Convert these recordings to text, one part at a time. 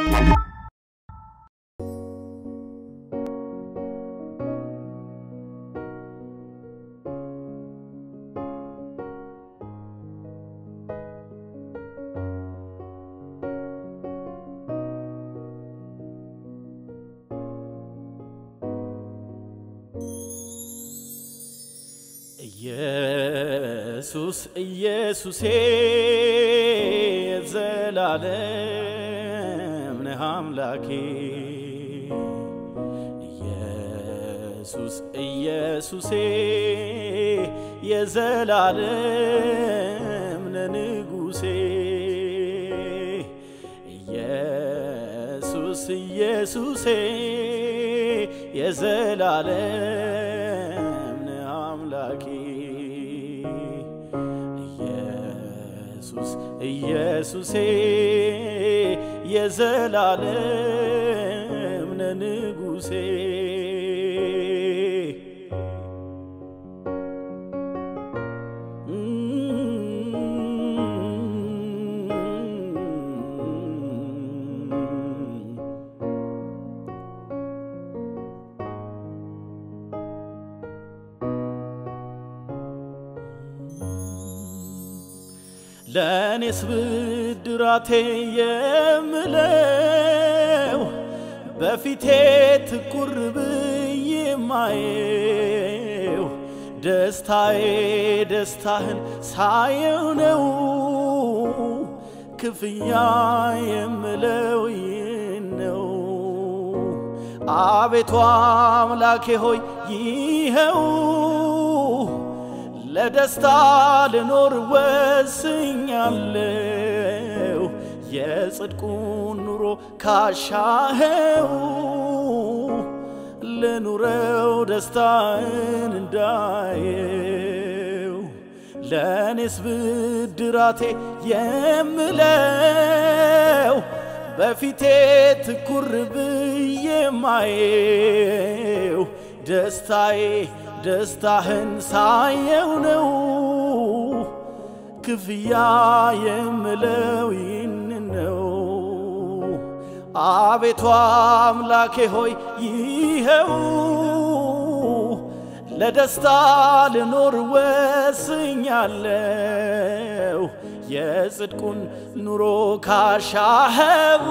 ኢየሱስ ኢየሱሴ ዘላለም ነህ አምላኬ ኢየሱስ ኢየሱሴ የዘላለም ነህ ንጉሴ ኢየሱስ ኢየሱሴ የዘላለም ነህ አምላኬ ኢየሱስ ኢየሱሴ የዘላለም ነህ ንጉሴ ለእኔስ ብድራቴ የምለው በፊቴ ትኩር ብዬ ማየው ደስታዬ ደስታህን ሳየው ነው ክፍያ የምለው ይህን ነው። አቤቱ አምላኬ ሆይ ይኸው ለደስታ ልኖር ወስኛለሁ። የጽድቁን ኑሮ ካሻኸው ልኑረው ደስታን እንዳየው ለእኔስ ብድራቴ የምለው በፊቴ ትኩር ብዬ ማየው ደስታዬ ደስታህን ሳየው ነው ክፍያ የምለው ይህን ነው። አቤቱ አምላኬ ሆይ ይኸው ለደስታ ልኖር ወስኛለሁ። የጽድቁን ኑሮ ካሻኸው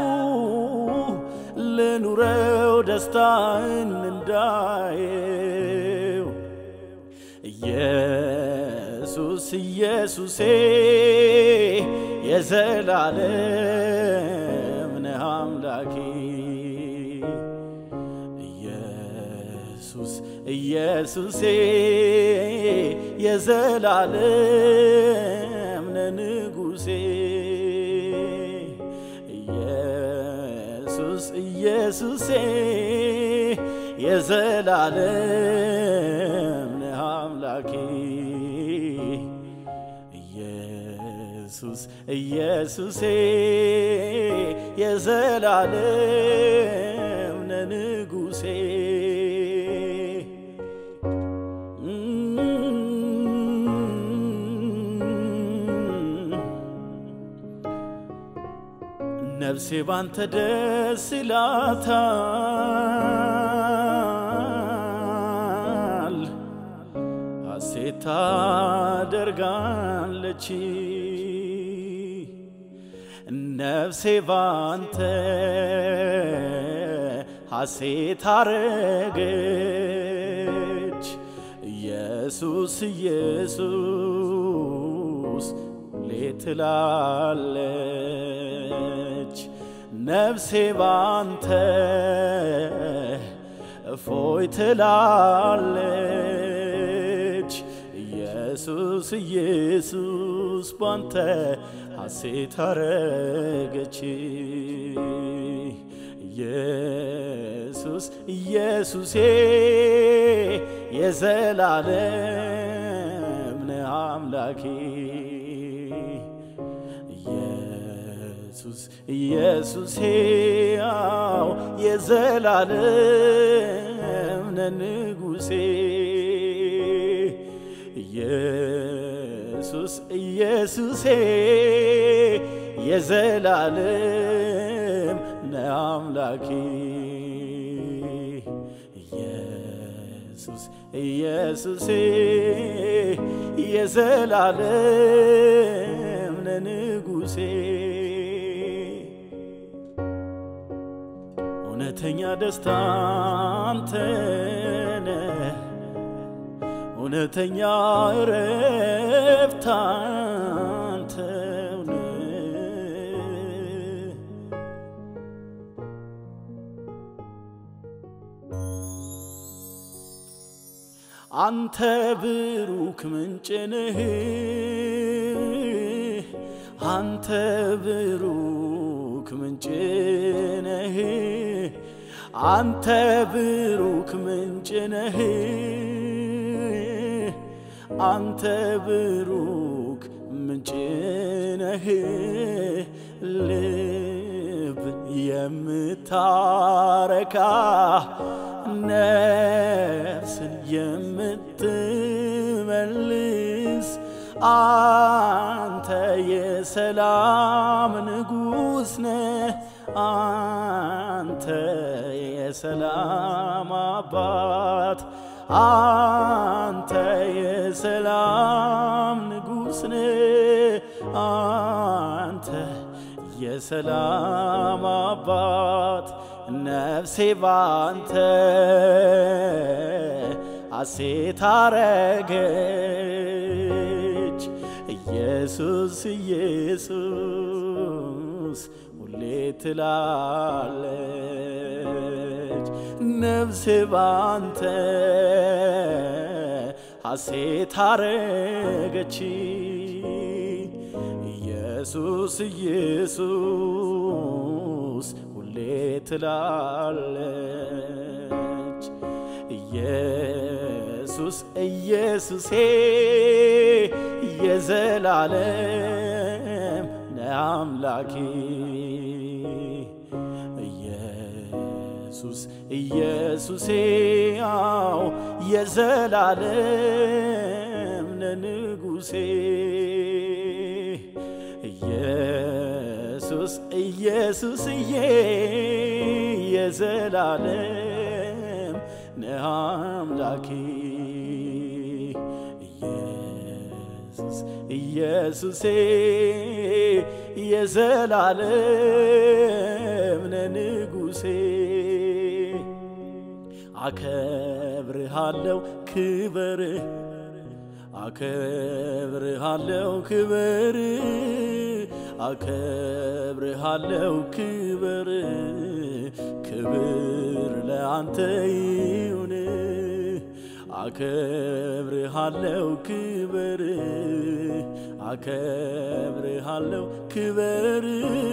ልኑረው ደስታን እንዳየው ኢየሱስ ኢየሱሴ የዘላለም ነህ አምላኬ ኢየሱስ ኢየሱሴ የዘላለም ነህ ንጉሴ ኢየሱስ ኢየሱሴ የዘላለም ነህ አምላኬ ኢየሱስ ኢየሱሴ የዘላለም ነህ ንጉሴ ነፍሴ ባንተ ደስ ይላታል፣ ሐሴት ታደርጋለች። ነፍሴ ባንተ ሐሴት አረገች። ኢየሱስ ኢየሱስ ሌት ትላለች ነፍሴ ባንተ እፎይ ትላለች። ኢየሱስ ኢየሱስ ባንተ ሐሴት አረገች። ኢየሱስ ኢየሱሴ የዘላለም ነህ አምላኬ ኢየሱስ ኢየሱሴ ያው የዘላለም ነህ ንጉሴ ኢየሱስ ኢየሱሴ የዘላለም ነህ አምላኬ ኢየሱስ ኢየሱሴ የዘላለም ነህ ንጉሴ እውነተኛ ደስታ አንተ ነህ እውነተኛ እረፍት አንተው ነህ አንተ ብሩክ ምንጭ ነህ አንተ ብሩክ ምንጭ ነህ አንተ ብሩክ ምንጭ ነህ አንተ ብሩክ ምንጭ ነህ ልብ የምታረካ ነፍስን የምትመልስ አንተ የሰላም ንጉሥ ነህ አንተ የሰላም አባት አንተ የሰላም ንጉሥ ነህ አንተ የሰላም አባት ነፍሴ ባንተ ሐሴት አረገች ኢየሱስ ኢየሱስ ሁሌ ትላለች ነፍሴ ባንተ ሐሴት አረገች ኢየሱስ ኢየሱስ ሁሌ ትላለች ኢየሱስ ኢየሱሴ የዘላለም ነህ አምላኬ ኢየሱስ ኢየሱሴ አው የዘላለም ነህ ንጉሴ ኢየሱስ ኢየሱስዬ የዘላለም ነህ አምላኬ ኢየሱስ ኢየሱሴ የዘላለም ነህ ንጉሴ አከብርሃለው ክበር አከብርሃለው ክበር አከብርሃለው ክበር ክብር ለአንተ ይሁን አከብርሃለው ክበር አከብርሃለው ክበር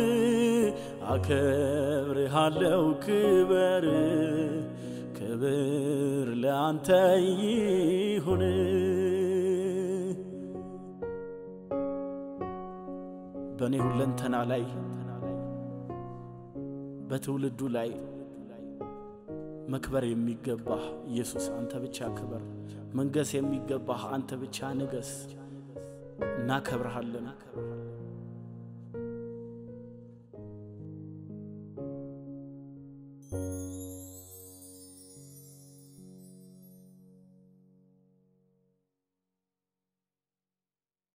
አከብርሃለው ክበር ክብር ለአንተ ይሁን በእኔ ሁለንተና ላይ በትውልዱ ላይ መክበር የሚገባህ ኢየሱስ አንተ ብቻ ክበር። መንገስ የሚገባህ አንተ ብቻ ንገስ። እናከብርሃለን።